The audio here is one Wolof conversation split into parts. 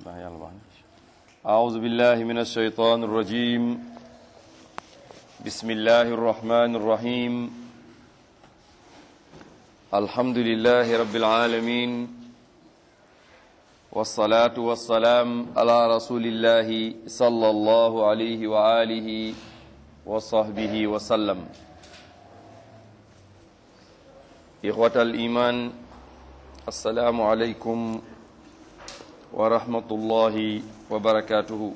أعوذ بالله من الشيطان الرجيم بسم الله الرحمن الرحيم الحمد لله رب العالمين والصلاة والسلام على رسول الله صلى الله عليه وآله وصحبه وسلم إخوة الإيمان السلام عليكم wa rahmatullahi wa barakaatuhu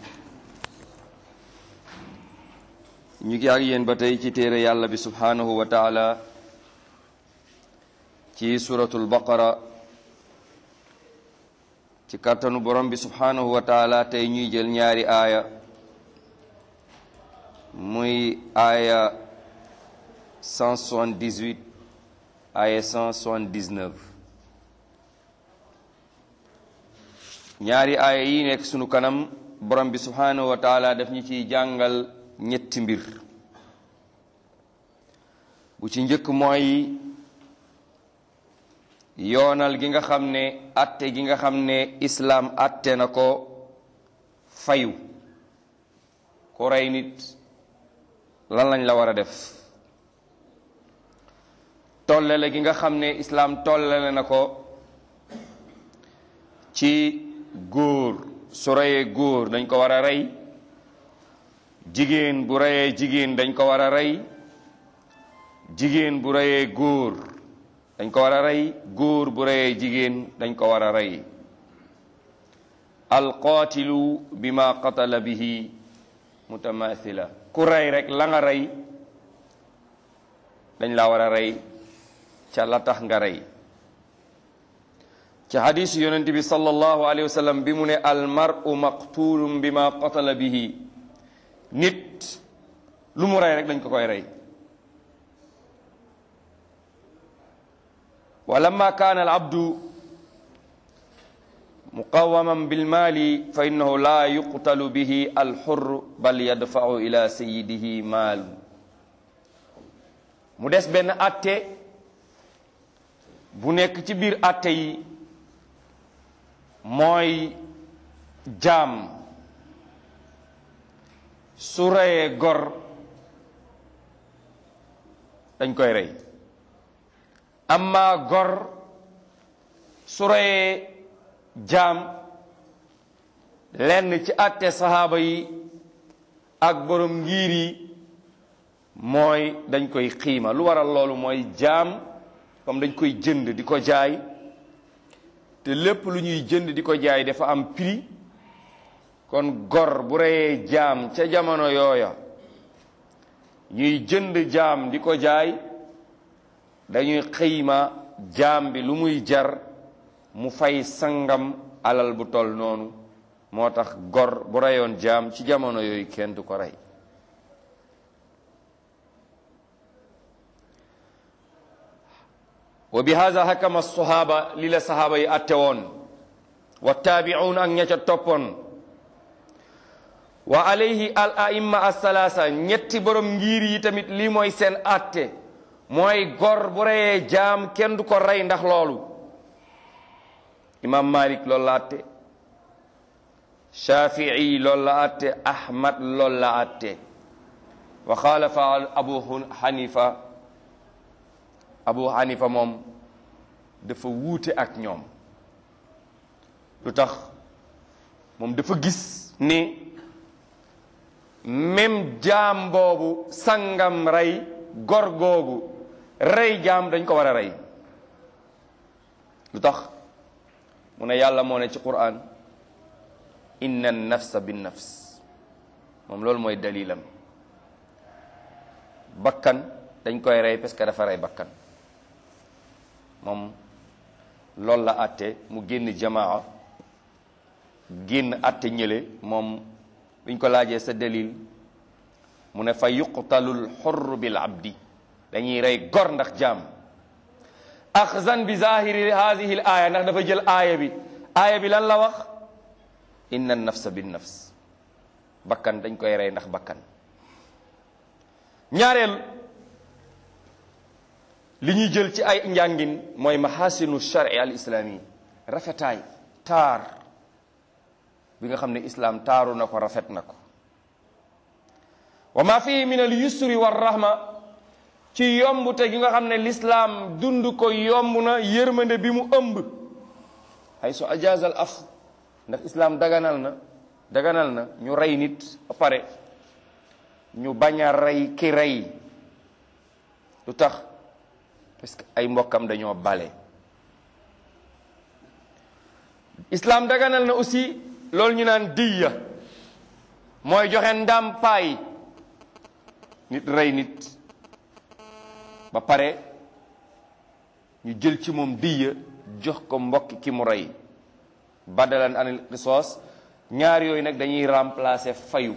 ñu ngi ak yéen ba tey ci téere yàlla bi subhaanahu wa taala ci suratul baqara ci kàttanu borom bi subhaanahu wa taala tey ñuy jël ñaari aaya muy aaya 178 aaya 179 ñaari aaya yi nekk sunu kanam borom bi subhaanahu wa taala daf ñu ciy jàngal ñetti mbir bu ci njëkk mooy yoonal gi nga xam ne atte gi nga xam ne islaam atte na ko fayu ku rey nit lan lañ la war a def tollale gi nga xam ne islaam tollale na ko ci góor su reyee góor dañ ko war a rey jigéen bu reyee jigéen dañ ko war a rey jigéen bu reyee góor dañ ko war a rey góor bu reyee jigéen dañ ko war a rey alqaatilu bima qatala bihi mutamathila ku rey rek la nga rey dañ la war a rey ca la tax nga rey ci xadisu yonent bi sallallahu alayhi wa sallam bi mu ne almaru maqtulum bima qatala bihi nit lu mu rey rek dañ ko koy rey wa lamma kaana al abdu muqawaman bilmaali fa innahu la yuqtalu bihi alxur bal yadfau ila sayidihi maal mu des benn atte bu nekk ci biir atte yi mooy jaam su reyee gor dañ koy rey amma gor su reyee jaam lenn ci àtte saxaaba yi ak borom ngir yi mooy dañ koy xiima lu waral loolu mooy jaam comme dañ koy jënd di ko jaay te lépp lu ñuy jënd di ko jaay dafa am prix kon gor bu reyee jaam ca jamono yooya ñuy jënd jaam di ko jaay dañuy xëyma jaam bi lu muy jar mu fay sangam alal bu tol noonu moo tax gor bu reyoon jaam ci jamono yooyu kenn du ko rey wa bi hada hakama sahaba li la sahaaba yi atte woon wa taabi'un ak ña ca toppoon wa alayhi al aimma asalaasa ñetti borom ngir yi tamit lii mooy seen atte mooy gor bu reyee jaam kenn du ko rey ndax loolu imam malik loolu la atte shafii loolu la atte ahmad loolu la atte wa xaalafa abu hanifa abu hanifa moom dafa wuute ak ñoom lu tax moom dafa gis ni même jaam boobu sangam rey gor googu rey jaam dañ ko war a rey lu tax mu ne yàlla moo ne ci quran inna nafsa bin nafs moom loolu mooy dalilam bakkan dañ koy rey parce que dafa rey bakkan moom loolu la àtte mu génn jamaa génn àtte ñële moom biñ ko laajee sa dalil mu ne fa yuqtalul xurr bil abdi dañuy rey gor ndax jaam axzan bi zahiri hadihi l aaya ndax dafa jël aaya bi aaya bi lan la wax inna nafsa bin nafs bakkan dañ koy rey ndax bakkan ñaareel li ñuy jël ci ay njàngin mooy mahasinu shari al islami rafetaay taar bi nga xam ne islaam taaru na ko rafet na ko wa ma fihi min al yusri wa rahma ci yombute gi nga xam ne lislaam dund ko yomb na yërmande bi mu ëmb ay su ajaazal af ndax islaam daganal na daganal na ñu rey nit ba pare ñu bañ a rey ki rey lu tax parce que ay mbokkam dañoo bale islaam daganal na aussi loolu ñu naan diya mooy joxe ndàmpaay nit rey nit ba pare ñu jël ci moom diya jox ko mbokki ki mu rey badalan anil qisaas ñaar yooyu nag dañuy remplacer fayu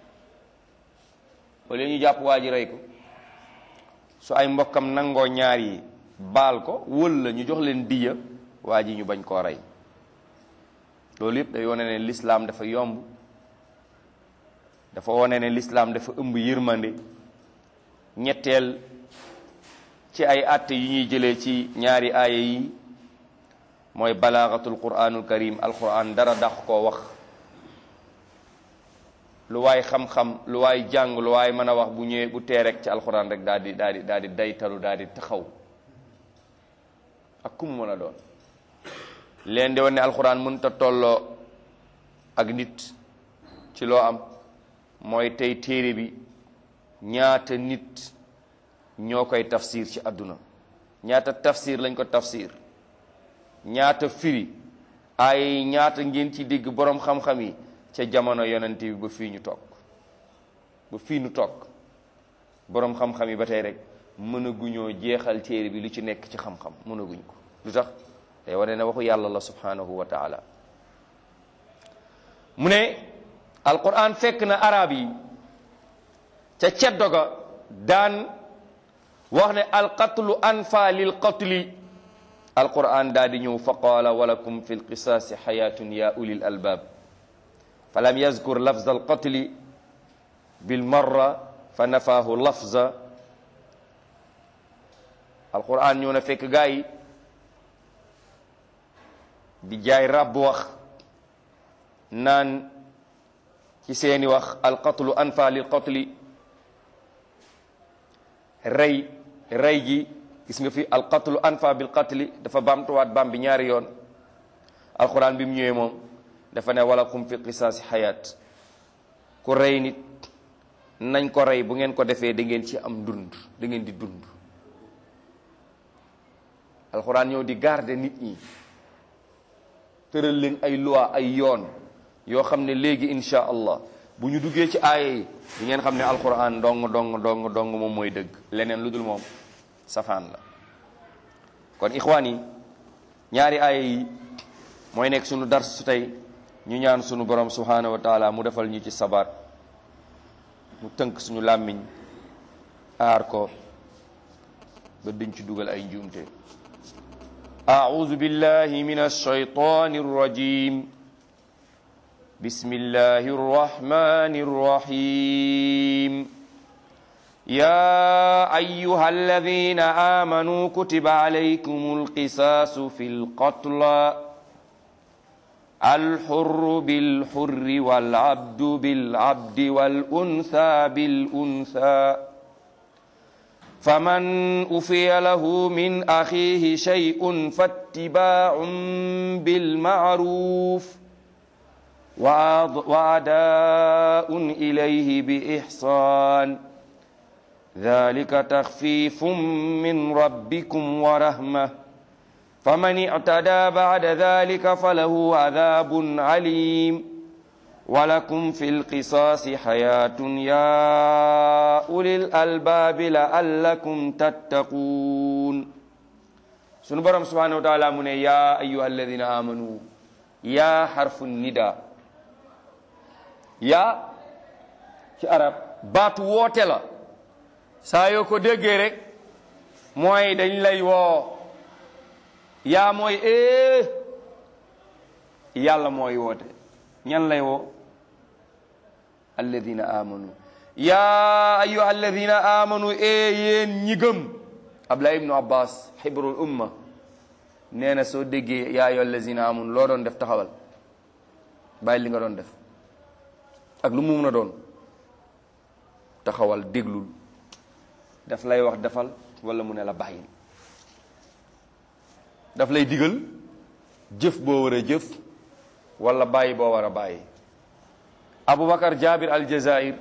wala ñu jàpp waa ji rey ko su ay mbokkam nangoo ñaar yi baal ko wala ñu jox leen diya waa ji ñu bañ koo rey loolu yëpp day wane ne lislaam dafa yomb dafa wane ne lislaam dafa ëmb yërmande ñetteel ci ay àtte yu ñuy jëlee ci ñaari aaya yi mooy balaagatul quraanul karim alquran dara dax koo wax lu waay xam-xam lu waay jàng lu waay mën a wax bu ñëwee bu tee rek ci alquran rek daal di daal di daal di daytalu daal di taxaw ak kum mën a doon leen di wane ne alquran mënta tolloo ak nit ci loo am mooy tey téere bi ñaata nit ñoo koy tafsir ci àdduna ñaata tafsir lañ ko tafsir ñaata firi ay ñaata ngeen ci dégg boroom xam-xam yi ca jamono yonent bi ba fii ñu toog ba fii ñu toog boroom xam-xam yi ba tey rek mënaguñoo jeexal téere bi lu ci nekk ci xam-xam mënaguñ ko lu tax day wane ne waxu yàlla la subhanahu wa taala mu ne alquran fekk na arab yi ca ceddo ga daan wax ne alqatlu anfa lil qatli alquran daa di ñëw fa qaala walakum fi lqisaasi xayaatun ya ulil albab falam yazkur lafza alqatli bilmarra fa nafaahu lafza alquran ñëw na fekk gaa yi di jaay ràbb wax naan ci seeni wax alqatlu anfa lil qatli rey rey gi gis nga fi alqatlu anfa bil qatli dafa baamtuwaat baam bi ñaari yoon alquran bi mu ñëwee moom dafa ne walakum fi qisaasi xayaat ku rey nit nañ ko rey bu ngeen ko defee da ngeen ci am dund da ngeen di dund alquran ñëw di garder nit ñi tëral leen ay loi ay yoon yoo xam ne léegi insha allah bu ñu duggee ci aaya yi di ngeen xam ne alquran dong dong dong dong moom mooy dëgg leneen lu dul moom safaan la kon ixwaan yi ñaari aaya yi mooy nekk sunu dars su tey ñu ñaan sunu borom subhanahu wa taala mu defal ñu ci sabaat mu tënk suñu làmmiñ aar ko ba duñ ci dugal ay njuumte أعوذ بالله من الشيطان الرجيم بسم الله الرحمن الرحيم يا أيها الذين آمنوا كتب عليكم القصاص في القتلى الحر بالحر والعبد بالعبد والأنثى بالأنثى فمن أفي له من أخيه شيء فاتباع بالمعروف وأداء إليه بإحسان ذلك تخفيف من ربكم ورحمة فمن اعتدى بعد ذلك فله عذاب عليم ولكم في القصاص حياة يا أولي الألباب لعلكم تتقون سن برم سبحانه وتعالى من يا أيها الذين آمنوا يا حرف النداء يا ci arab baatu woote la saa yoo ko déggee rek mooy dañ lay woo yaa mooy ee yàlla mooy woote ñan lay woo alladina amanu yaa ayuha alladina amanu e yéen ñi gëm abdullah ibnu abbas xibrul umma nee na soo déggee yaa ayuha alladina amanu loo doon def taxawal bàyyi li nga doon def ak lu mu mun a doon taxawal déglul daf lay wax defal wala mu ne la bàyyil daf lay digal jëf boo war a jëf wala bàyyi boo war a bàyyi Aboubacar Jabir al Jazair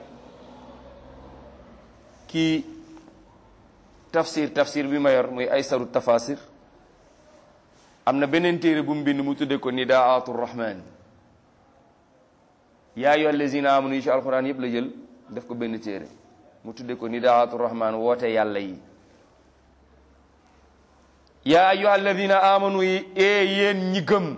kii tafsir tafsir bi ma yor muy aysaru tafasir am na beneen téere bu mu bind mu tudde ko nidaatu rahman yaa ayyuha allazina amanu yi ci alquran yëpp la jël def ko benn téere mu tudde ko nidaatu rahman woote yàlla yi yaa ayyuha allazina amanu yi ee yéen ñi gëm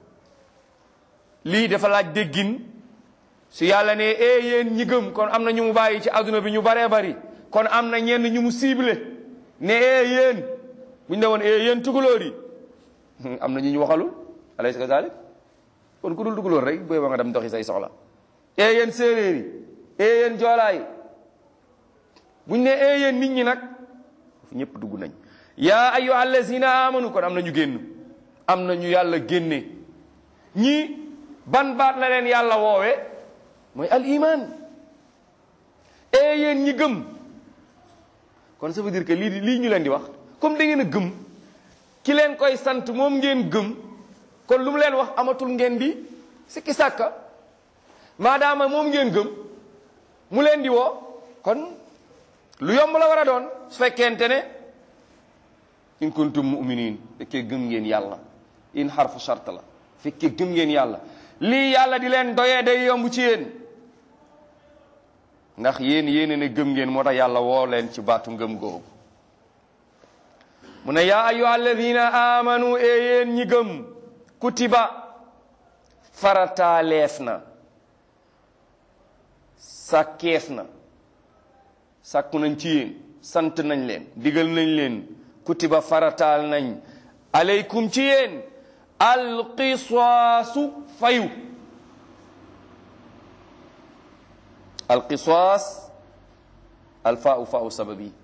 lii dafa laaj déggin su yàlla ne ee yéen ñi gëm kon am na ñu mu bàyyi ci adduna bi ñu baree bari kon am na ñenn ñu mu ciblé ne ee yéen bu ñu ne woon ee yéen tugalóor yi am na ñu ñu waxalul alaysa kazalik kon ku dul tugalóor rek booy ba nga dem doxi say soxla ee yéen séeréer yi ee yéen joolaa yi bu ñu ne ee yéen nit ñi nag fu ñëpp dugg nañ yaa ayyuha allazina amanu kon am na ñu génn am na ñu yàlla génne ñii ban baat la leen yàlla woowe mooy al iman ee yéen ñi gëm kon ça veut dire que lii lii ñu leen di wax comme da ngeen a gëm ki leen koy sant moom ngeen gëm kon lu mu leen wax amatul ngeen di sikki sàkka maadaama moom ngeen gëm mu leen di woo kon lu yomb la war a doon su fekkente ne in kuntum mu'minin fekkee gëm ngeen yàlla in xarfu shart la fekkee gëm ngeen yàlla lii yàlla di leen doyee day yomb ci yéen ndax yéen yéene ne gëm ngeen moo tax yàlla woo leen ci baatu ngëm googu mu ne yaa ayyuha alladina amanu e yéen ñi gëm kutiba farataaleef na sàkkeef na sàkku nañ ci yéen sant nañ leen digal nañ leen kutiba farataal nañ aleykum ci yéen alqisaasu fayu alqisaas alfaau faau sababi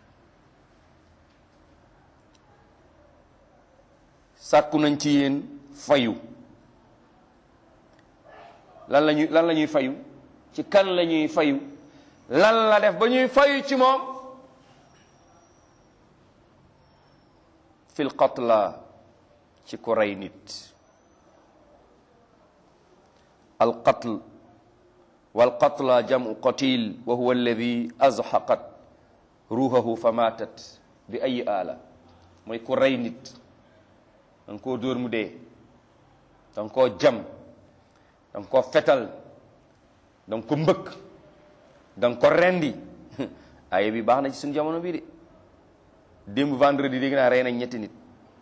sàkku nañ ci yéen fayu lan lañuy lan la ñuy fayu ci kan la ñuy fayu lan la def ba ñuy fayu ci moom fil qatla ci ku rey nit al qatl wal qatla jamu qatil wa huwa alladi azhaqat ruuhahu fa matat bi ayi aala mooy ku rey nit danga koo dóor mu dee danga koo jam danga koo fetal danga ko mbëkk danga ko rendi aye bi baax na ci suñu jamono bii de démb vendredi dégg naa rey nañ ñetti nit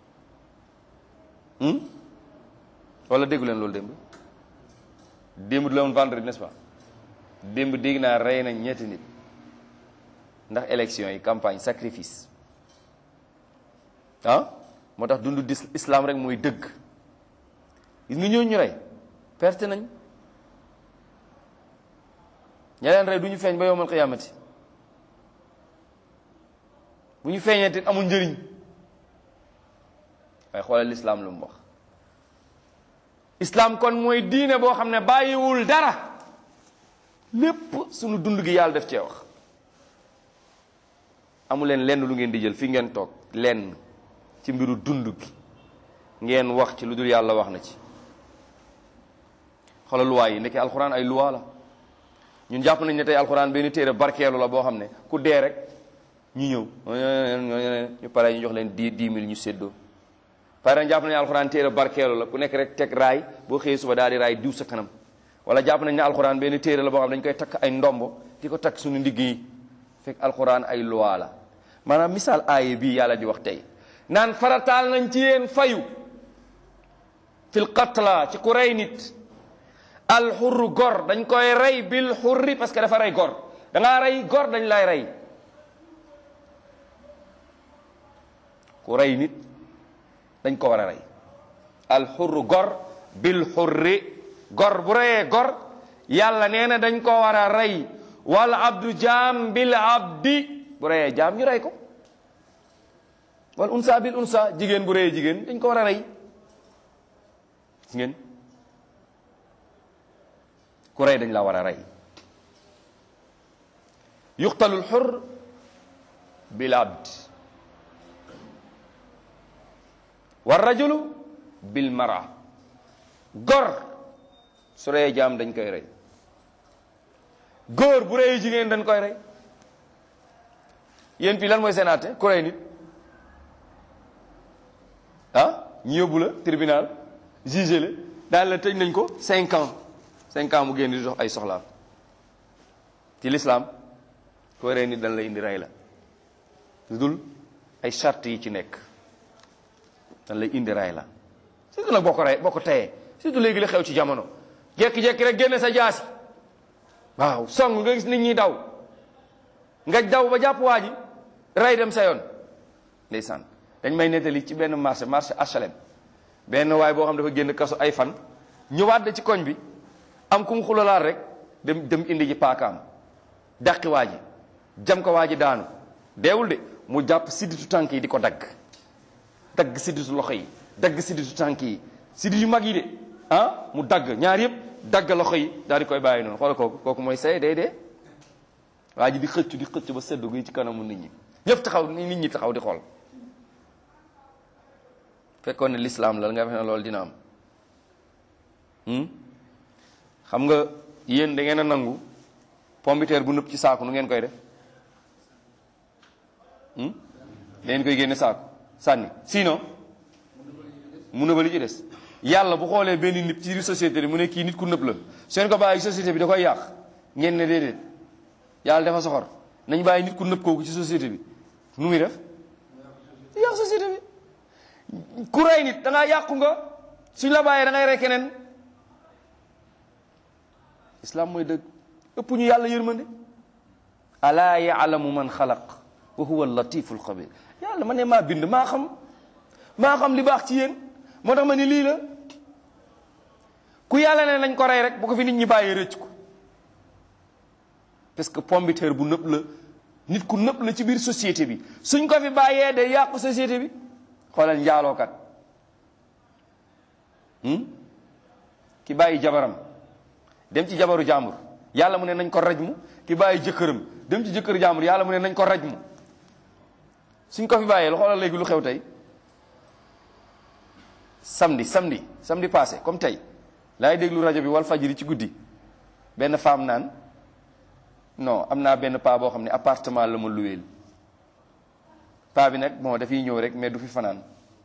wala déggu leen loolu démb démb du la woon vendredi n'est-ce pas démb dégg naa rey nañ ñetti nit ndax élection yi campagne sacrifice ah moo tax dundu dis islam rek mooy dëgg gis nga ñooñu ñu rey perte nañ ña leen rey du ñu feeñ ba yowmal qiyaamati bu ñu feeñee te amul njëriñ waaye xoolal lislaam lu mu wax islam kon mooy diine boo xam ne bàyyiwul dara lépp sunu dund gi yàlla def cee wax amu leen lenn lu ngeen di jël fi ngeen toog lenn ci mbiru dund gi ngeen wax ci lu dul yàlla wax na ci xoolal luwaa yi ndeke alxuraan ay luwaa la ñun jàpp nañ ne tey alxuraan benn téere barkeelu la boo xam ne ku dee rek ñu ñëw ñu pare ñu jox leen dix dix mille ñu séddoo pare jàpp nañ ne alxuraan téere barkeelu la ku nekk rek teg raay boo xëyee suba daal di raay diw sa kanam wala jàpp nañ ne alxuraan benn téere la boo xam ne dañ koy takk ay ndombo di ko takk suñu ndigg yi fekk alxuraan ay luwaa la maanaam misaal aaye bii yàlla di wax tey naan farataal nañ ci yéen fayu fil qatla ci ku rey nit alxurru gor dañ koy rey bil xurri parce que dafa rey gor da ngaa rey gor dañ lay rey ku rey nit dañ ko war a rey alxurru gor bil xurri gor bu reyee gor yàlla nee na dañ ko war a rey wal abdu jaam bil abdi bu reyee jaam ñu rey ko wal unsa bil unsa jigéen bu reyee jigéen dañ ko war a rey gis ngeen ku rey dañ la war a rey yuqtalul xur bil abd wa rajulu bil mara gor su reyee jaam dañ koy rey góor bu reyee jigéen dañ koy rey yéen fii lan mooy seen àtte ku rey nit ah ñu yóbbu la tribunal jugé la daal la tëj nañ ko cinq ans cinq ans mu génn di dox ay soxlaam ci l'islam ku rey nit dañ la indi rey la lu dul ay charte yi ci nekk dañ lay indi rey la surtout nag boo ko rey boo ko teyee surtout léegi la xew ci jamono jekki-jekki rek génne sa jaasi waaw song nga gis nit ñi daw nga daw ba jàpp waa ji rey dem sa yoon ndeysaan dañ may nettali ci benn marché marché HLM benn waay boo xam dafa génn kaso ay fan ñëwaat da ci koñ bi am ku mu xulalaat rek dem dem indi ji paakaam dàqi waa ji jam ko waa ji daanu deewul de mu jàpp sidditu tànk yi di ko dagg dagg sidditu loxo yi dagg sidditu tànk yi siddit yu mag yi de ah mu dagg ñaar yëpp dagg loxo yi daal di koy bàyyi noonu xoolal kooku kooku mooy say day dee waa ji di xëccu di xëccu ba seddu gi ci kanamu nit ñi ñëpp taxaw nit ñi taxaw di xool fekkoon ne lislaam la nga xam ne loolu dina am xam nga yéen da ngeen a nangu pombiteer bu nëpp ci saaku nu ngeen koy def da ngeen koy génne saaku sànni sinon mu nëbali ci des yàlla bu xoolee benn nit ci biir société bi mu ne kii nit ku nëb la seen ko bàyyi société bi da koy yàq ngeen ne déedéet yàlla dafa soxor nañ bàyyi nit ku nëb kooku ci société bi nu muy def yàq société bi ku rey nit da ngaa yàqu nga suñ la bàyyee da ngay rey keneen islam mooy dëgg ëpp ñu yàlla yërmande alaa yaalamu man xalaq wa huwa latiful xabir yàlla ma ne maa bind maa xam maa xam li baax ci yéen moo tax ma ni lii la ku yàlla ne nañ ko rey rek bu ko fi nit ñi bàyyee rëcc ko parce que pombiteer bu nëb la nit ku nëb la ci biir société bi suñ ko fi bàyyee day yàqu société bi xoolal njaalookat ki bàyyi jabaram dem ci jabaru jàmbur yàlla mu ne nañ ko raj mu ki bàyyi jëkkëram dem ci jëkkër jàmbur yàlla mu ne nañ ko raj mu suñ ko fi bàyyee lu xoolal léegi lu xew tey samedi samedi samedi passé comme tey laay déglu rajo bi wal fajiri ci guddi benn femme naan non am naa benn paa boo xam ne appartement la ma luweel paa bi nag bon dafiy ñëw rek mais du fi fanaan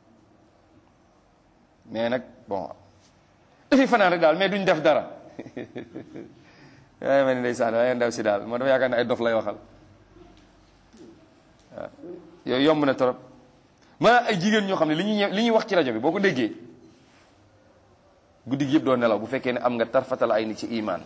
mais nag bon du fi fanaan rek daal mais duñ def dara waaye ma ne ndeysaan waaye ndaw si daal moo dafa yaakaar ne ay dof lay waxal waaw yooyu yomb na trop maanaam ay jigéen ñoo xam ne li ñuy li ñuy wax ci rajo bi boo ko déggee guddi gi yëpp doo nelaw bu fekkee ne am nga tarfatal ay ni ci imaan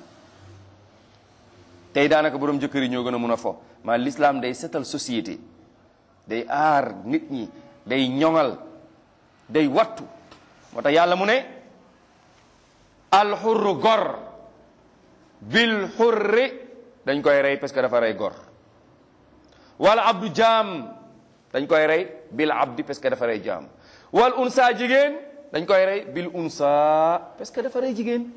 tey daanaka borom jëkkër yi ñoo gën a mun a fo maa l'islam day setal société day aar nit ñi day ñoŋal day wattu moo tax yàlla mu ne alxurru gor bil xurri dañ koy rey parce que dafa rey gor wala abdu jaam dañ koy rey bil abdi parce que dafa rey jaam wal unsa jigéen dañ koy rey bil unsa parce que dafa rey jigéen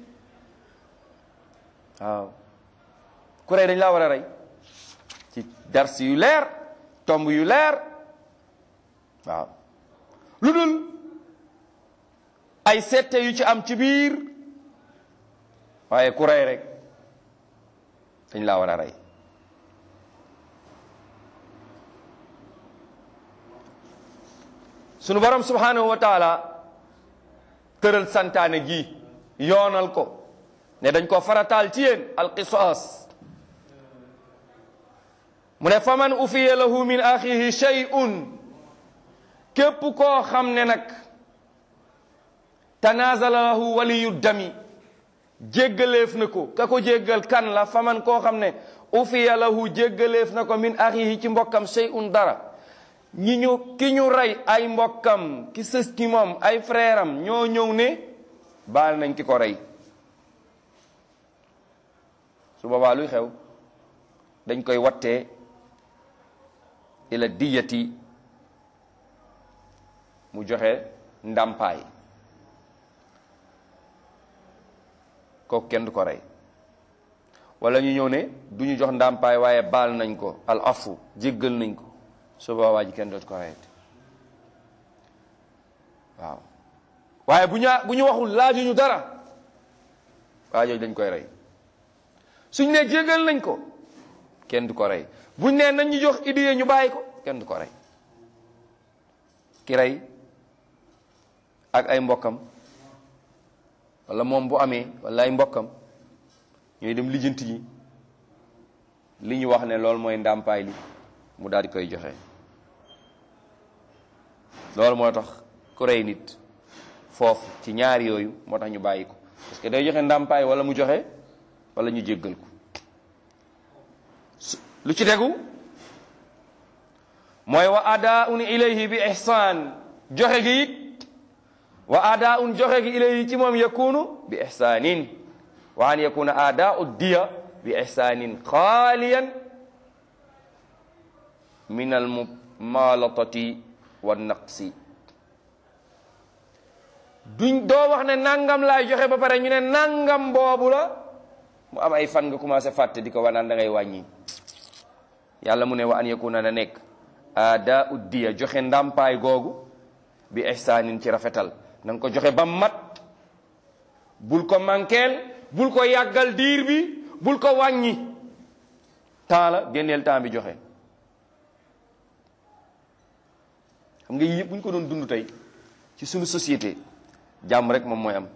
waaw ku rey dañ laa war a rey ci dars yu leer tomb yu leer waaw lu dul ay sette yu ci am ci biir waaye ku rey rek dañ laa war a rey sunu borom subhanahu wa taala tëral santaane gi yoonal ko ne dañ ko farataal ci yéen alqisaas mu ne faman ufiya lahu min axihi shay'un képp koo xam ne nag tanazala lahu waliyu dami jéggaleef na ko ka ko jéggal kan la faman koo xam ne ufiya lahu jéggaleef na ko min axihi ci mbokkam shay'un dara ñi ñu ki ñu rey ay mbokkam ki sës ci moom ay frère am ñoo ñëw ne baal nañ ki ko rey su boobaa luy xew dañ koy wattee ila diyati mu joxe ndàmpaay kooku kenn du ko rey wala ñu ñëw ne du ñu jox ndàmpaay waaye baal nañ ko al afu jéggal nañ ko su boobaa waa ji kenn dootu ko reyati waaw waaye bu ñu bu ñu waxul laajuñu dara waa jooju dañ koy rey suñ ne jéggal nañ ko kenn du ko rey buñ ne nañ ñu jox idée ñu bàyyi ko kenn du ko rey ki rey ak ay mbokkam wala moom bu amee wala ay mbokkam ñooy dem lijjanti ji li ñu wax ne loolu mooy ndàmpaay li mu daal di koy joxe loolu moo tax ku rey nit foofu ci ñaar yooyu moo tax ñu bàyyi ko parce que day joxe ndàmpaay wala mu joxe wala ñu jéggal ko lu ci tegu mooy wa adaun ilayhi bi ihsaan joxe gi it wa adaun joxe gi ilayhi ci moom yakunu bi ihsaanin wa an yakuna adaau diya bi ihsaanin xaaliyan min al mumalatati wa naqsi duñ doo wax ne nangam laay joxe ba pare ñu ne nangam boobu la mu am ay fan nga commencé fàtte di ko wanaan da ngay wàññi yàlla mu ne wa an yakuna na nekk ada uddiya joxe ndàmpaay googu bi ihsaanin ci rafetal na nga ko joxe ba mat bul ko mankeel bul ko yàggal diir bi bul ko wàññi temps la génneel temps bi joxe xam nga yëpp bu ñu ko doon dund tey ci suñu société jàmm rek moom mooy am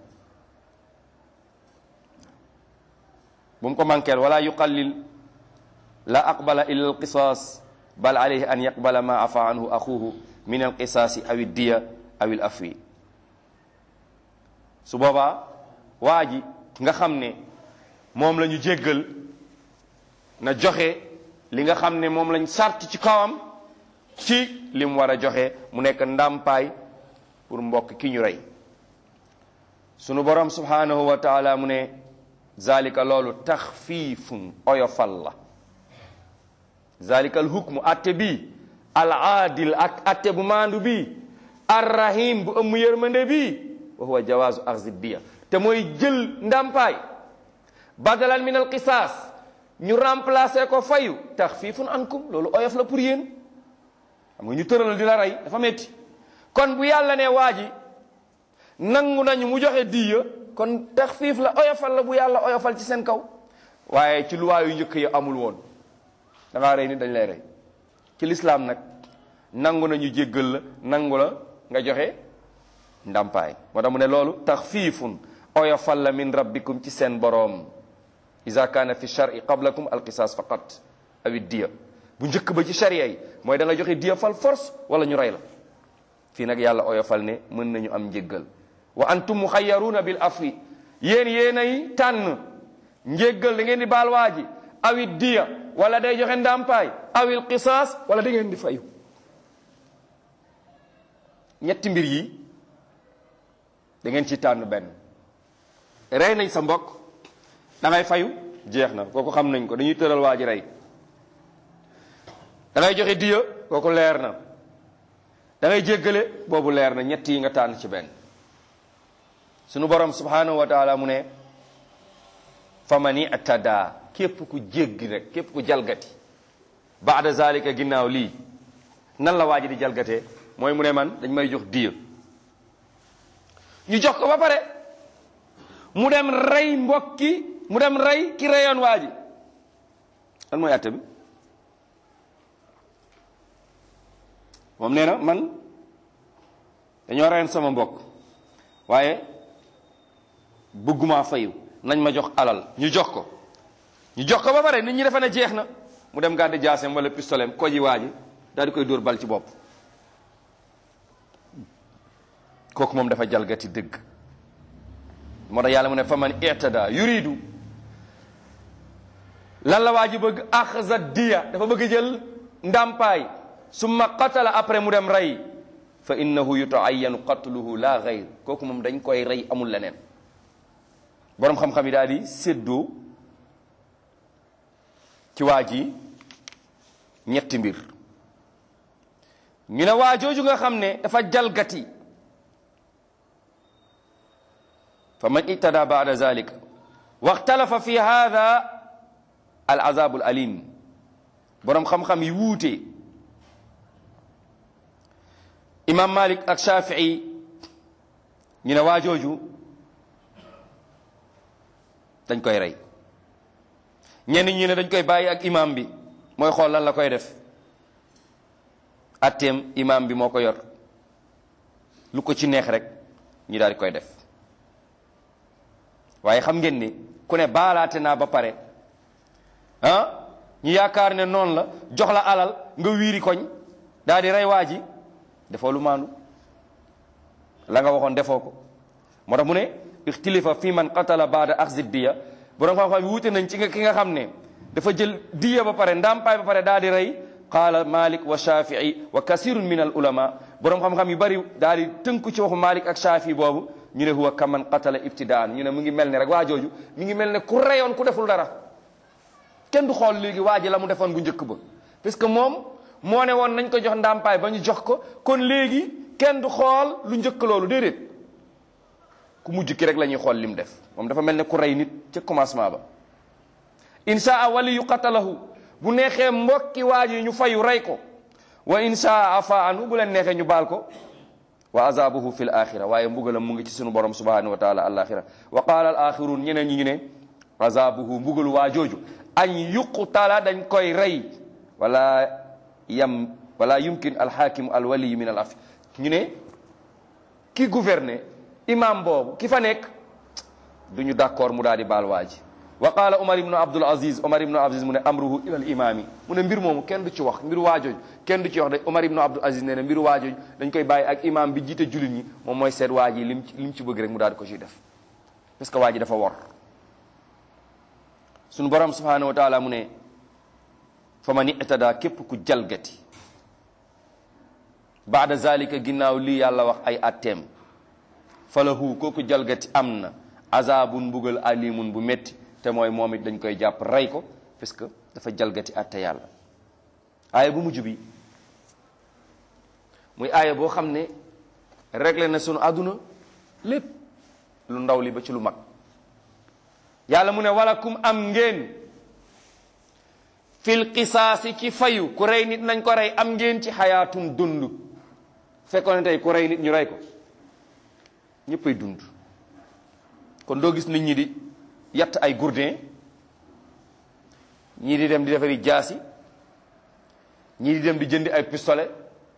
bu mu ko mankeel wala yuqallil la aqbala illa alqisaas bal alayhi an yaqbala ma afa anhu axuhu min alqisaasi aw iddiya aw il afwi su boobaa waa ji nga xam ne moom la ñu jéggal na joxe li nga xam ne moom lañ sart ci kawam ci li mu war a joxe mu nekk ndàmpaay pour mbokk ki ñu rey sunu borom subhanahu wa taala mu ne zalika loolu taxfiifun oyofal la zalika al hukmu atte bi al aadil ak atte bu maandu bi arrahim bu ëmm yërmande bi wa huwa jawaazu axzi diya te mooy jël ndàmpaay badalan min al qisaas ñu remplacer ko fayu taxfiifun ankum loolu oyof la pour yéen xam nga ñu tëral di la rey dafa metti kon bu yàlla ne waa ji nangu nañu mu joxe diya kon taxfiif la oyofal la bu yàlla oyofal ci seen kaw waaye ci luwaa yu njëkk yi amul woon da ngaa rey nit dañ lay rey ci lislaam nag nangu nañu jéggal la nangu la nga joxe ndàmpaay moo tax mu ne loolu taxfiifun oyofal la min rabbikum ci seen boroom ida kaana fi shari qablakum alqisaas faqat awi diya bu njëkk ba ci sharia yi mooy da nga joxe diya fal force wala ñu rey la fii nag yàlla oyofal ne mën nañu am njéggal wa antum muxayaruuna bil afwi yéen yéenay tànn njéggal da ngeen di baal waa ji awi diya wala day joxe ndàmpaay awil qisaas wala da ngeen di fayu ñetti mbir yi da ngeen ci tànn benn rey nañ sa mbokk da ngay fayu jeex na kooku xam nañ ko dañuy tëral waa ji rey da ngay joxe diya kooku leer na da ngay jéggale boobu leer na ñett yi nga tànn ci benn sunu borom subhanahu wa taala mu ne famani atada képp ku jéggi rek képp ku jalgati baada zalika ginnaaw lii nan la waa ji di jalgatee mooy mu ne man dañ may jox diya ñu jox ko ba pare mu dem rey mbokki mu dem rey ki reyoon waa ji lan mooy atte bi moom nee na man dañoo reyoon sama mbokk waaye bëgguma fayu nañ ma jox alal ñu jox ko ñu jox ko ba pare nit ñi defe ne jeex na mu dem gàddi jaaseem wala pistolet ko ji waa ji daal di koy dóor bal ci bopp kooku moom dafa jalgati dëgg moo tax yàlla mu ne fa man itada yuridu lan la waa ji bëgg axza diya dafa bëgg jël ndàmpaay summa qatala après mu dem rey fa innahu yutaayyanu qatluhu la gayr kooku moom dañ koy rey amul leneen boroom xam-xam yi daal di séddoo ci waa ji ñetti mbir ñu ne waa jooju nga xam ne dafa jalgati fa man itada baada zalika waxtalafa fi hada al azabul alim boroom xam-xam yi wuute imam malik ak shafii ñu ne waa jooju dañ koy rey ñenn ñi ne dañ koy bàyyi ak imam bi mooy xool lan la koy def atteem imam bi moo ko yor lu ko ci neex rek ñu daal di koy def waaye xam ngeen ni ku ne baalaate naa ba pare ah ñu yaakaar ne noonu la jox la alal nga wiiri koñ daal di rey waa ji defoo lu maandu la nga waxoon defoo ko moo tax mu ne ixtilifa fi man qatala baada axzi diya borom xam-xam yi wuute nañ ci nga ki nga xam ne dafa jël diya ba pare ndàmpaay ba pare daal di rey qaala malik wa shafii wa kasirun min al ulama borom xam-xam yu bari daal di tënku ci waxu malik ak shafii boobu ñu ne huwa kaman qatala ibtidaan ñu ne mu ngi mel ne rek waa jooju mi ngi mel ne ku reyoon ku deful dara kenn du xool léegi waa ji la mu defoon bu njëkk ba parce que moom moo ne woon nañ ko jox ndàmpaay ba ñu jox ko kon léegi kenn du xool lu njëkk loolu déedéet ku mujj ki rek la ñuy xool lim def moom dafa mel ne ku rey nit ca commencement ba inshaa wali yu qatalahu bu neexee mbokki waa ji ñu fayu rey ko wa inshaa afa anu bu leen neexee ñu baal ko wa azabuhu fi l axira waaye mbugalam mu ngi ci sunu borom subhanahu wa taala alaxira wa qaala al axirun ñeneen ñi ngi ne azabuhu mbugalu waa jooju an yuqtala dañ koy rey wala yam wala yumkin alxaakimu alwaliyu min al af ñu ne ki gouverner imam boobu ki fa nekk du ñu d'accord mu daal di baal waa ji wa qaala omar ibnu abdul aziz omar ibnu abdul aziz mu ne amruhu ila al imami mu ne mbir moomu kenn du ci wax mbiru waajooj kenn du ci wax de omar ibnu abdul aziz nee na mbiru waajooj dañ koy bàyyi ak imam bi jiite jullit ñi moom mooy seet waa ji lim ci lim ci bëgg rek mu daal di ko ciy def parce que waa ji dafa wor suñu borom subhanahu wa taala mu ne fa man itada képp ku jalgati baada zalika ginnaaw lii yàlla wax ay atteem falahu kooku jalgati am na azabun mbugal alimun bu metti te mooy moom it dañ koy jàpp rey ko parce que dafa jalgati atte yàlla aaya bu mujj bi muy aaya boo xam ne réglé na sunu àdduna lépp lu ndaw li ba ci lu mag yàlla mu ne walakum am ngeen fil qisaasi ci fayu ku rey nit nañ ko rey am ngeen ci xayaatun dund fekkoon ne tey ku rey nit ñu rey ko ñëppay dund kon doo gis nit ñi di yatt ay gourdin ñii di dem di defari jaasi ñii di dem di jëndi ay pistolet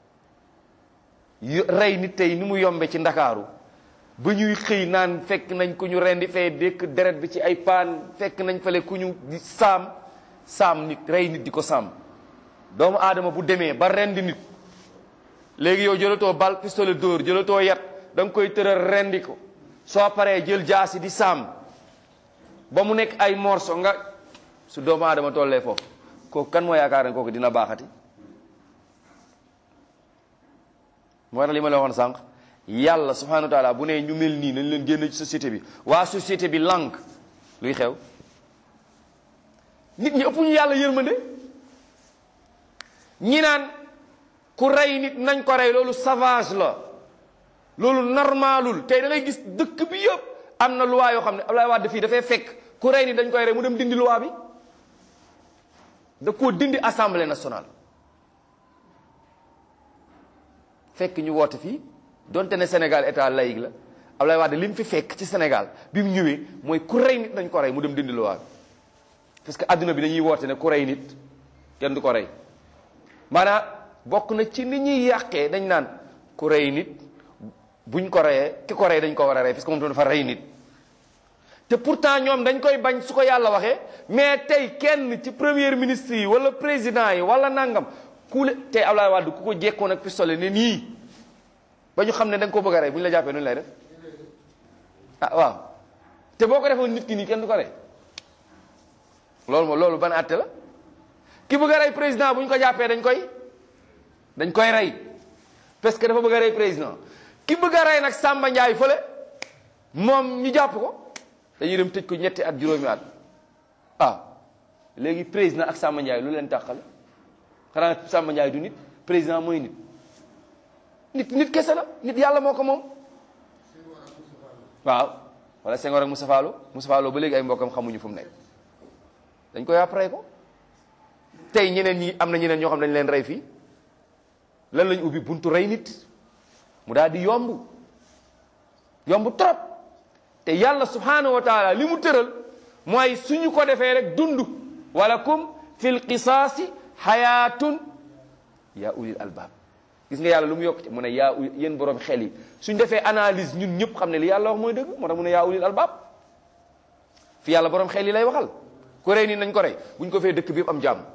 yu rey nit tey ni mu yombe ci ndakaaru ba ñuy xëy naan fekk nañ ku ñu rendi fee dékk deret bi ci ay paan fekk nañ fale ku ñu di saam saam nit rey nit di ko saam doomu aadama bu demee ba rendi nit léegi yow jëlatoo bal pistolet dóor jëlatoo yat da nga koy tëral rendi ko soo paree jël jaasi di saam ba mu nekk ay morso nga su doomu aadama tollee foofu kooku kan moo yaakaar ne kooku dina baaxati moo tax li ma la waxoon sànq yàlla subhanahu wa taala bu ne ñu mel nii nañ leen génn ci société bi waa société bi lànk luy xew nit ñi ëpp ñu yàlla yërmande ñi naan ku rey nit nañ ko rey loolu sauvage la loolu normalul tey da ngay gis dëkk bi yëpp am na loi yoo xam ne Abdoulaye Wade fii dafay fekk ku rey nit dañ koy rey mu dem dindi loi bi da koo dindi assemblée nationale fekk ñu woote fii donte ne Sénégal état laïque la Abdoulaye Wade li mu fi fekk ci Sénégal bi mu ñëwee mooy ku rey nit dañ ko rey mu dem dindi loi bi parce que adduna bi dañuy woote ne ku rey nit kenn du ko rey maanaam bokk na ci ni ñuy yàqee dañ naan ku rey nit buñ ko reyee ki ko rey dañ ko war a rey parce que moom dafa rey nit te pourtant ñoom dañ koy bañ su ko yàlla waxee mais tey kenn ci premier ministre yi wala président yi wala nangam ku le tey Abdoulaye Wade ku ko jekkoon ak pistolet ne nii ba ñu xam ne da nga ko bëgg a rey bu ñu la jàppee nu lay def ah waaw te boo ko defoon nit ki nii kenn du ko rey loolu moom loolu ban àtte la ki bëgg a rey président bu ñu ko jàppee dañ koy dañ koy rey parce que dafa bëgg a rey président ki bëgg a rey nag Samba Ndiaye fële moom ñu jàpp ko dañuy dem tëj ko ñetti at juróomi at ah léegi président ak Samba Ndiaye lu leen tàqale xanaa Samba Ndiaye du nit président mooy nit nit nit kese la nit yàlla moo ko moom waaw wala Senghor ak Moussa Fallo Moussa Fallo ba léegi ay mbokkam xamuñu fu mu nekk dañ ko yàpp rey ko tey ñeneen ñi am na ñeneen ñoo xam dañ leen rey fii lan lañ ubbi buntu rey nit mu daal di yomb yomb trop te yàlla subhanahu wa taala li mu tëral mooy suñu ko defee rek dund walakum fil qisaasi xayaatun yaa ulil albaab gis nga yàlla lu mu yokk ci mu ne yaa ul yéen borom xel yi suñ defee analyse ñun ñëpp xam ne li yàlla wax mooy dëgg moo tax mu ne yaa ulil albaab fi yàlla borom xel yi lay waxal ku rey nii nañ ko rey buñ ko fee dëkk bi yëpp am jàmm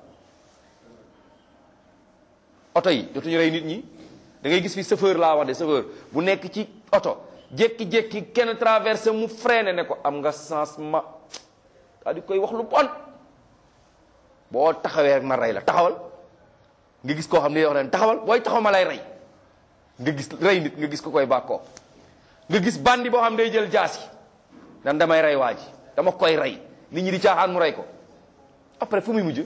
oto yi dootuñu rey nit ñi da ngay gis fi chauffeur laa wax de chauffeur bu nekk ci oto jékki-jékki kenn traversé mu freiné ne ko am nga changement daal di koy wax lu bon boo taxawee rek ma rey la taxawal nga gis koo xam ne wax ne taxawal booy taxaw ma lay rey nga gis rey nit nga gis ko koy bàkkoo nga gis bandi boo xam day jël jaasi nan damay rey waa ji dama koy rey nit ñi di caaxaan mu rey ko après fu muy mujj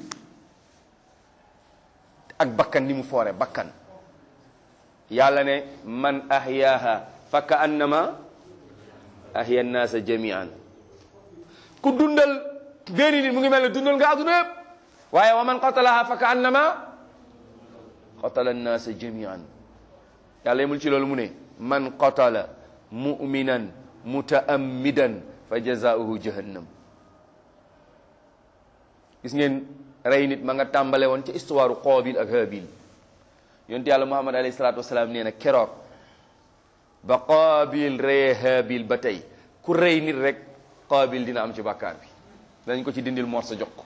ak bakkan ni mu foore bakkan yàlla ne man ahyaaha fa ka annama ahya nnaasa jamian ku dundal benn nit mu ngi mel ne dundal nga adduna yëpp waaye wa man qatalaha fa ka annama qatala nnaasa jamian yàlla yemul ci loolu mu ne man qatala muminan mutaammidan fa jazaauhu jahannam gis ngeen rey nit ma nga tàmbale woon ci histoire Qaabil ak Haabil yonent yàlla Muhammad alayhi salaatu wasalaam nee na keroog ba Qaabil reye Haabil ba tey ku rey nit rek Qaabil dina am ci bàkkaar bi dañ ko ci dindil mor sa jox ko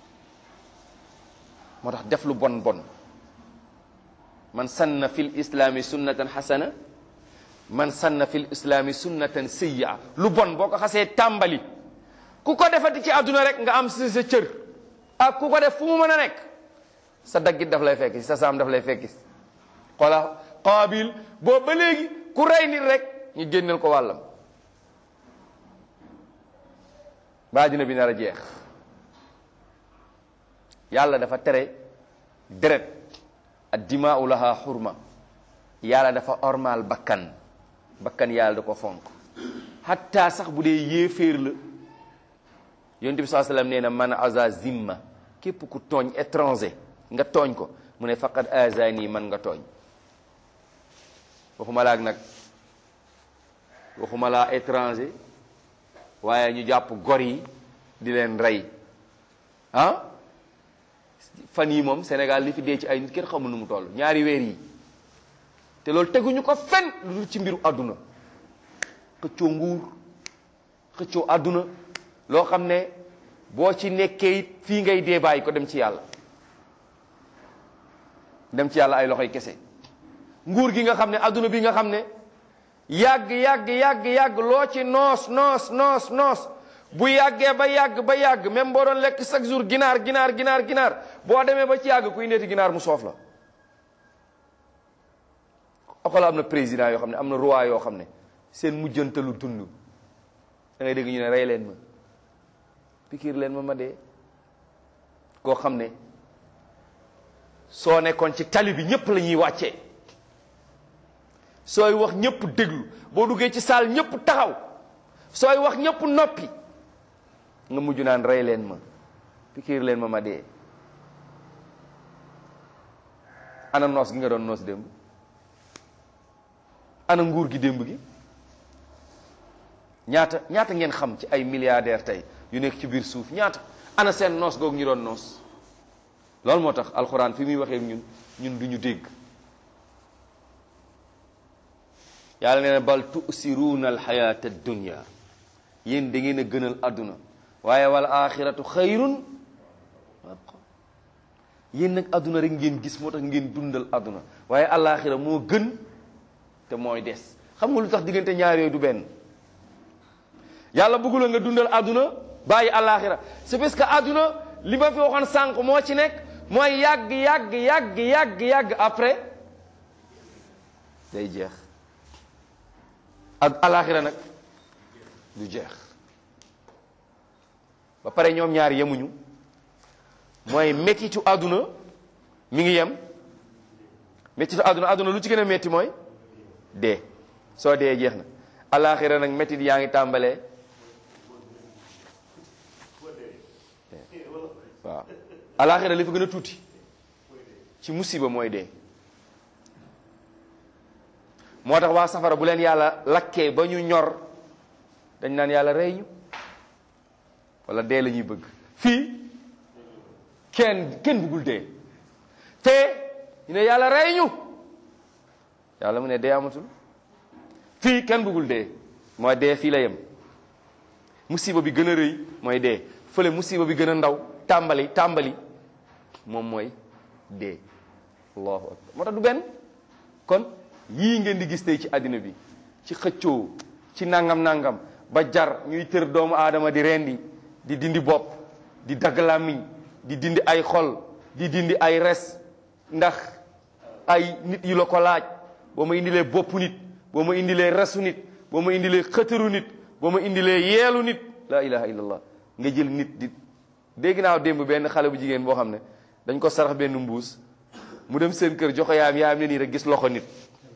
moo tax def lu bon bon man sanna fil islaami sunnatan xasana man sanna fil islaami sunnatan sayyi'a lu bon boo ko xasee tàmbali ku ko defati ci àdduna rek nga am si sa cër ak ku ko def fu mu mën a nekk sa daggit daf lay fekk sa saam daf lay fekk xoola Qaabil boobu ba léegi ku rey nit rek ñu génneel ko wàllam ba dina bi nar a jeex yàlla dafa tere deret ad dimaau laha xurma yàlla dafa ormal bakkan bakkan yàlla da ko fonk hatta sax bu dee yéeféer la yonent bi saa sallam nee na man aza zimma képp ku tooñ étranger nga tooñ ko mu ne faqad azani man nga tooñ waxuma laak nag waxuma laa étranger waaye ñu jàpp gor yi di leen rey ah fan yi moom Sénégal li fi dee ci ay nit kenn xamul nu mu toll ñaari weer yi te loolu teguñu ko fen lu dul ci mbiru àdduna xëccoo nguur xëccoo àdduna loo xam ne boo ci nekkee it fii ngay dee bàyyi ko dem ci yàlla dem ci yàlla ay loxoy kese nguur gi nga xam ne àdduna bi nga xam ne yàgg yàgg yàgg yàgg loo ci noos noos noos noos bu yàggee ba yàgg ba yàgg même boo doon lekk chaque jour ginaar ginaar ginaar ginaar boo demee ba ci yàgg kuy neeti ginaar mu soof la xoolal am na président yoo xam ne am na roi yoo xam ne seen mujjantalu dund da ngay dégg ñu ne rey leen ma pikiir leen ma ma dee koo xam ne soo nekkoon ci tali bi ñëpp la ñuy wàccee sooy wax ñëpp déglu boo duggee ci saal ñëpp taxaw sooy wax ñëpp noppi nga mujj naan rey leen ma pikiir leen ma ma dee ana noos gi nga doon noos démb ana nguur gi démb gi ñaata ñaata ngeen xam ci ay milliardaires tey yu nekk ci biir suuf ñaata ana seen noos googu ñu doon noos loolu moo tax alxuraan fi muy waxee ñun ñun du ñu dégg yàlla nee na bal tusiruuna alxayaata dunya yéen da ngeen a gënal àdduna waaye wal axiratu xayrun yéen nag àdduna rek ngeen gis moo tax ngeen dundal àdduna waaye alaxira moo gën te mooy des xam nga lu tax diggante ñaar yooyu du benn yàlla bëggula nga dundal àdduna bàyyi alaxira c'est parce que àdduna li ma fi waxoon sànq moo ci nekk mooy yàgg yàgg yàgg yàgg yàgg après day jeex ak alaxira nag du jeex ba pare ñoom ñaar yemuñu mooy mettitu àdduna mi ngi yem mettitu àdduna àdduna lu ci gën a metti mooy dee soo dee jeex na alaxira nag mettit yaa ngi tàmbalee alaxira li fa gën a tuuti ci musiba mooy dee moo tax waa safara bu leen yàlla lakkee ba ñu ñor dañ naan yàlla rey ñu wala dee la ñuy bëgg fii kenn kenn bëggul dee te ñu ne yàlla rey ñu yàlla mu ne dee amatul fii kenn bëggul dee mooy dee fii la yem musiba bi gën a rëy mooy dee fële musiba bi gën a ndaw tàmbali tàmbali moom mooy dee allahu akbar moo tax du benn kon yii ngeen di gis tey ci àddina bi ci xëccoo ci nangam nangam ba jar ñuy tër doomu aadama di rendi di dindi bopp di dagg làmmiñ di dindi ay xol di dindi ay res ndax ay nit yi la ko laaj boo ma indilee bopp nit boo ma indilee resu nit boo ma indilee xëtëru nit boo ma indilee yeelu nit la ilaha illallah nga jël nit di dégg naa démb benn xale bu jigéen boo xam ne dañ ko sarax benn mbuus mu dem seen kër joxe yaayam yaayam ne nii rek gis loxo nit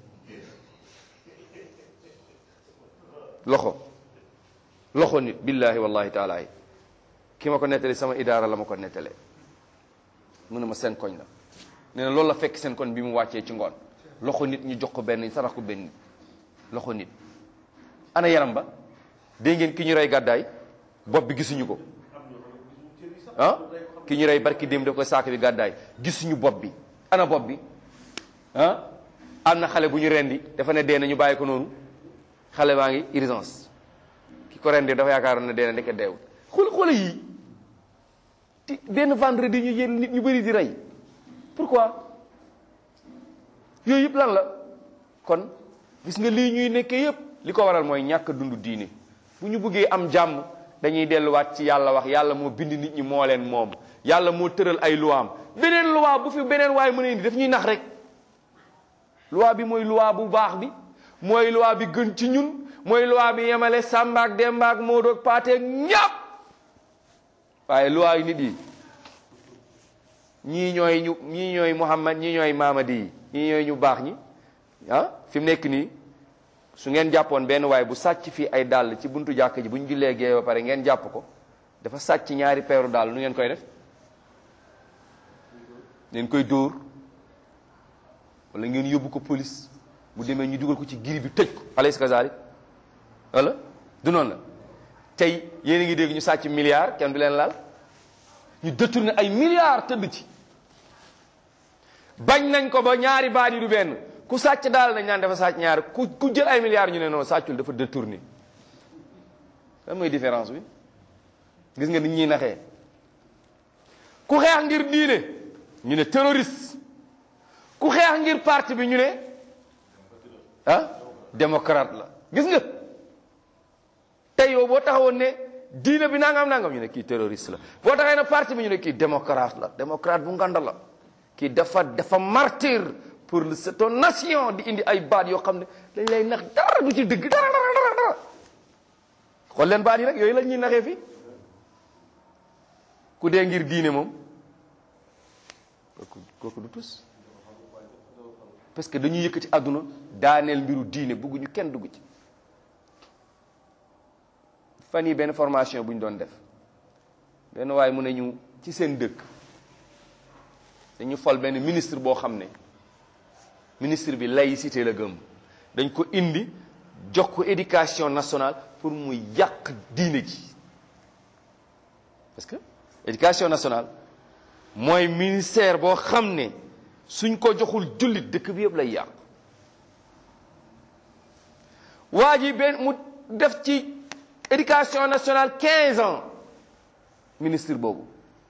loxo loxo nit billahi wallahi taala yi ki ma ko nettali sama idaara la ma ko nettalee mu ne ma seen koñ la nee na loolu la fekk seen koñ bi mu wàccee ci ngoon loxo nit ñu jox ko benn sarax ko benn nit loxo nit ana yaram ba dégg ngeen ki ñu rey gàddaay bopp bi gisuñu ko ah ki ñu rey barki démb daf koy saak bi gàddaay gisuñu bopp bi ana bopp bi ah am na xale bu ñu rendi dafa ne dee na ñu bàyyi ko noonu xale baa ngi urgence ki ko rendi dafa yaakaaroon ne dee na ndeke deewul xool xoole yii ti benn vendredi ñu yéen nit ñu bëri di rey pourquoi yooyu yëpp lan la kon gis nga lii ñuy nekkee yëpp li ko waral mooy ñàkk dund diine bu ñu bëggee am jàmm dañuy delluwaat ci yàlla wax yàlla moo bind nit ñi moo leen moom yàlla moo tëral ay luwaam beneen luwaa bu fi beneen waaye mën a indi daf ñuy nax rek luwaa bi mooy luwaa bu baax bi mooy luwaa bi gën ci ñun mooy luwaa bi yemale Samba ak Demba ak Modou ak Paate ak ñàpp waaye luwaa yi nit yi ñii ñooy ñu ñii ñooy Muhammad ñii ñooy Mamadi yi ñii ñooy ñu baax ñi ah fi mu nekk nii su ngeen jàppoon benn waaye bu sàcc fii ay dàll ci buntu jàkk ji bu ñu jullee gee ba pare ngeen jàpp ko dafa sàcc ñaari peeru dàll nu ngeen koy def ngeen koy dóor wala ngeen yóbbu ko police bu demee ñu dugal ko ci giri bi tëj ko alaysa kazalik wala du noonu la tey yéen a ngi dégg ñu sàcc milliards kenn du leen laal ñu détourné ay milliards tëdd ci bañ nañ ko ba ñaari baat yi du benn ku sàcc daal nañ naan dafa sàcc ñaari ku ku jël ay milliards ñu ne non sàccul dafa détourné lan mooy différence bi gis nga nit ñuy naxee ku xeex ngir diine ñu ne terroriste ku xeex ngir parti bi ñu ne ah démocrate la gis nga tey yow boo taxawoon ne diine bi nangam nangam ñu ne kii terroriste la boo taxee ne parti bi ñu ne kii démocrate la démocrate bu nganda la kii dafa dafa martyr pour cette nation di indi ay baat yoo xam ne dañ lay nax dara du ci dëgg dara dara dara dara xool leen baat yi rek yooyu la ñuy naxee fii ku dee ngir diine moom kooku kooku du tus parce que dañuy yëkkati àdduna daaneel mbiru diine bëgguñu kenn dugg ci fan yi benn formation bu ñu doon def benn waaye mu ne ñu ci seen dëkk dañu fol benn ministre boo xam ne ministre bi laïcité la gëm dañ ko indi jox ko éducation nationale pour mu yàq diine ji parce que éducation nationale mooy ministère boo xam ne suñ ko joxul jullit dëkk bi yëpp lay yàq waa ji benn mu def ci éducation nationale 15 ans ministre boobu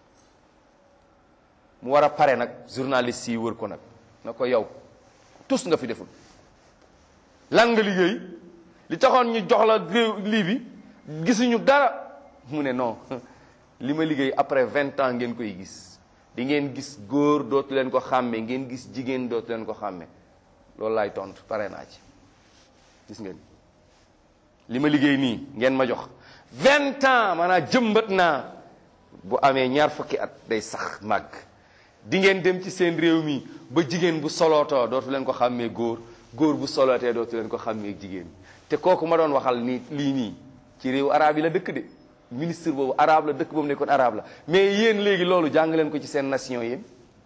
mu war a pare nag journaliste yi wër ko nag na ko yow tus nga fi deful lan nga liggéey li taxoon ñu jox la réew lii bi gisuñu dara mu ne non li ma liggéey après vingt ans ngeen koy gis di ngeen gis góor dootu leen ko xàmme ngeen gis jigéen dootu leen ko xàmme loolu laay tontu pare naa ci gis ngeen li ma liggéey nii ngeen ma jox vingt ans maanaam jëmbat naa bu amee ñaar fukki at day sax màgg di ngeen dem ci seen réew mi ba jigéen bu solootoo dootu leen ko xàmmee góor góor bu solootee dootu leen ko xàmmee jigéen te kooku ma doon waxal nii lii nii ci réew arab yi la dëkk de ministre boobu arabe la dëkk boobu nekkoon arabe la mais yéen léegi loolu jàng leen ko ci seen nation yéen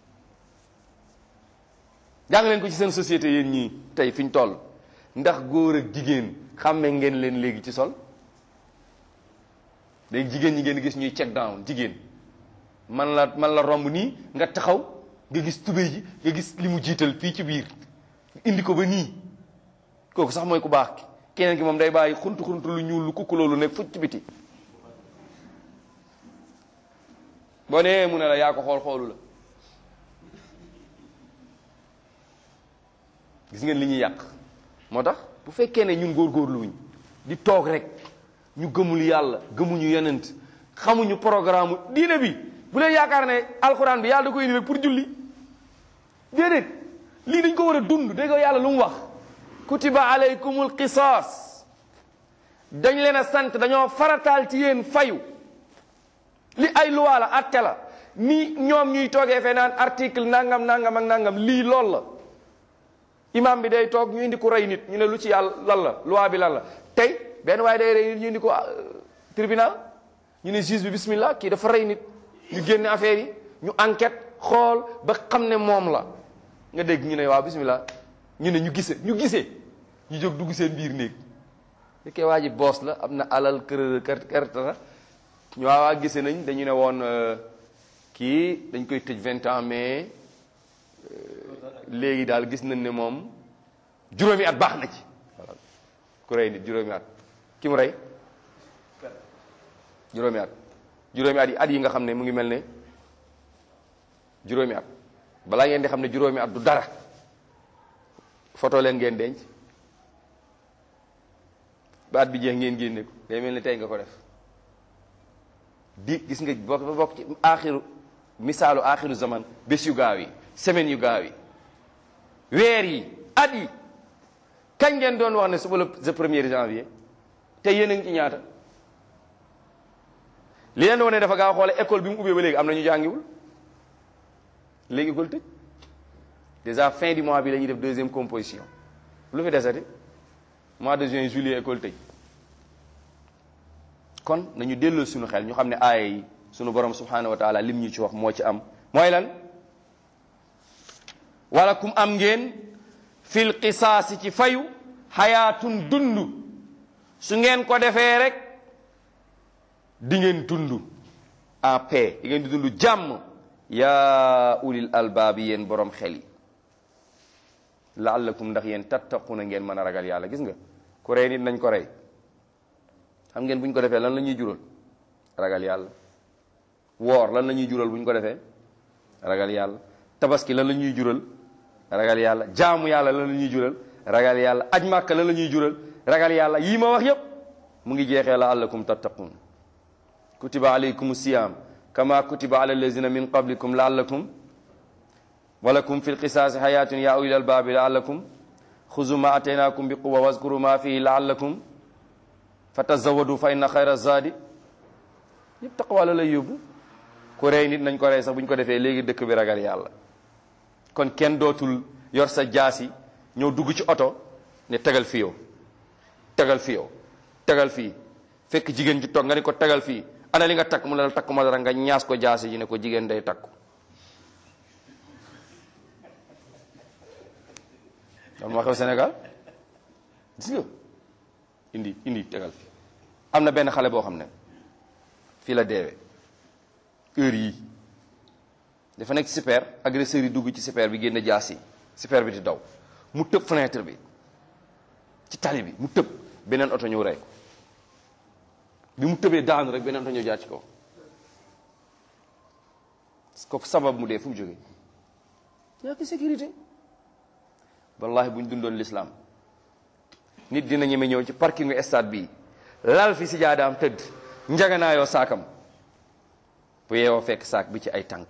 jàng leen ko ci seen société yéen ñii tey fi ñu toll ndax góor ak jigéen xàmme ngeen leen léegi ci sol léegi jigéen ñi ngeen gis ñuy check down jigéen man la man la romb nii nga taxaw nga gis tubéy ji nga gis li mu jiital fii ci biir indi ko ba nii kooku sax mooy ku baax ki keneen ki moom day bàyyi xuntu xuntu lu ñuul lu kukku loolu nekk fucc biti boo nee mu ne la yaa ko xool xoolu la gis ngeen li ñuy yàq moo tax bu fekkee ne ñun góorgóorlu wuñ di toog rek ñu gëmul yàlla gëmuñu yonent xamuñu programme diine bi bu leen yaakaar ne alxuraan bi yàlla da koy indi rek pour julli déedéet lii dañ ko war a dund dégg nga yàlla lu mu wax kutiba alaykumul qisaas dañ leen a sant dañoo farataal ci yéen fayu li ay loi la atte la ni ñoom ñuy toogee fee naan article nangam nangam ak nangam lii lool la imam bi day toog ñu indi ko rey nit ñu ne lu ci yàlla lan la loi bi lan la tey benn waaye day rey nit ñu indi ko tribunal ñu ne juge bi bismillah kii dafa rey nit ñu génne affaire yi ñu enquête xool ba xam ne moom la nga dégg ñu ne waaw bismillah ñu ne ñu gisee ñu gisee ñu jóg dugg seen biir néeg fekkee waa ji boos la am na alal kër kër kër ñu waa waa gisee nañ dañu ne woon kii dañ koy tëj vingt ans mais léegi daal gis nañ ne moom juróomi at baax na ci voilà ku rey nit juróomi at ki mu rey juróomi at juróomi at yi at yi nga xam ne mu ngi mel ne juróomi at balaa ngeen di xam ne juróomi at du dara photo leen ngeen denc ba at bi jeex ngeen génne ko day mel ne tey nga ko def di gis nga bokk ba bokk ci aaxiru misaalu aaxiru zaman bés yu gaaw yi semaine yu gaaw yi weer yi at yi kañ ngeen doon wax ne suba la le premier janvier te yéen a ngi ci ñaata li leen wane dafa gaaw xoole école bi mu ubbee ba léegi am na ñu jàngiwul léegi école tëj déjà fin du mois bi la ñuy def deuxième composition lu fi desati mois de juin juillet école tëj kon nañu delloo suñu xel ñu xam ne aaya yi suñu borom subhanahu wa taala lim ñu ci wax moo ci am mooy lan wala kum am ngeen fil qisaasi ci fayu xayaatun dund su ngeen ko defee rek di ngeen dund en paix di ngeen di dund jàmm yaa ulil albaabi yéen borom xel yi laallakum ndax yéen tattaquna ngeen mën a ragal yàlla gis nga ku rey nit nañ ko rey xam ngeen bu ñu ko defee lan la ñuy jural ragal yàlla woor lan la ñuy jural bu ñu ko defee ragal yàlla tabaski lan la ñuy jural ragal yàlla jaamu yàlla lan la ñuy jural ragal yàlla aj màkka lan la ñuy jural ragal yàlla yii ma wax yépp mu ngi jeexee la allakum tattaqun kutiba alaykum siyam kama kutiba ala allazina min qablikum laallakum walakum fi lqisaasi hayatun ya ulil albaabi laallakum xuzu ma ataynakum bi quwa waskuru ma fihi laallakum fa tazawadu fa inna xayra zaadi yëpp taqwa la lay yóbbu ku rey nit nañ ko rey sax bu ñu ko defee léegi dëkk bi ragal yàlla kon kenn dootul yor sa jaasi ñëw dugg ci oto ne tegal fi yow tegal fi yow tegal fii fekk jigéen ji toog nga ni ko tegal fii ana li nga takk mu ne la takk ma dara nga ñaas ko jaasi ji ne ko jigéen day takku loolu moo xew Sénégal gis nga indi indi tegal fi am na benn xale boo xam ne fii la deewee heure yii dafa nekk super agresseur yi dugg ci super bi génn jaas yi super bi di daw mu tëb fenêtre bi ci tali bi mu tëb beneen oto ñëw rey ko bi mu tëbee daanu rek beneen oto ñëw jaar ci kaw kooku sabab mu dee fu mu jógee ñàkk sécurité wallahi bu ñu dundoon l'islam nit dina ñeme ñëw ci parkingu stade bii lal fi si jaadaam tëdd njaganaayoo saakam bu yeewoo fekk saak bi ci ay tànk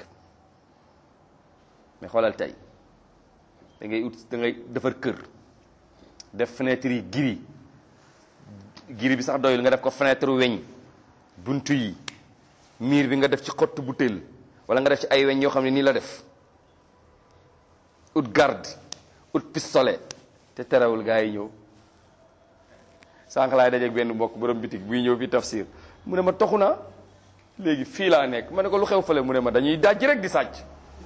mais xoolal tey da ngay ut da ngay defar kër def fenêtre yi giri giri bi sax doyul nga def ko fenêtre weñ buntu yi miir bi nga def ci xottu butéel wala nga def ci ay weñ yoo xam ne nii la def ut garde ut pistolet te terewul gaa yi ñëw sànq laay dajeeg benn mbokk borom bitig buy ñëw fi tafsir mu ne ma toxu naa léegi fii laa nekk ma ne ko lu xew fële mu ne ma dañuy dajj rek di sàcc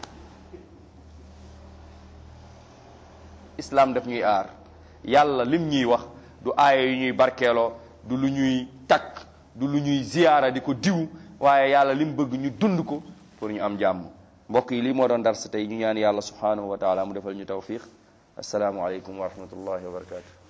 islam daf ñuy aar yàlla lim ñuy wax du aaya yu ñuy barkeeloo du lu ñuy takk du lu ñuy ziyaara di ko diw waaye yàlla lim bëgg ñu dund ko pour ñu am jàmm mbokk yi lii moo doon dars tey ñu ñaan yàlla subhanahu wa taala mu defal ñu tawfiq assalaamu aleykum wa rahmatullahi wa barakatuh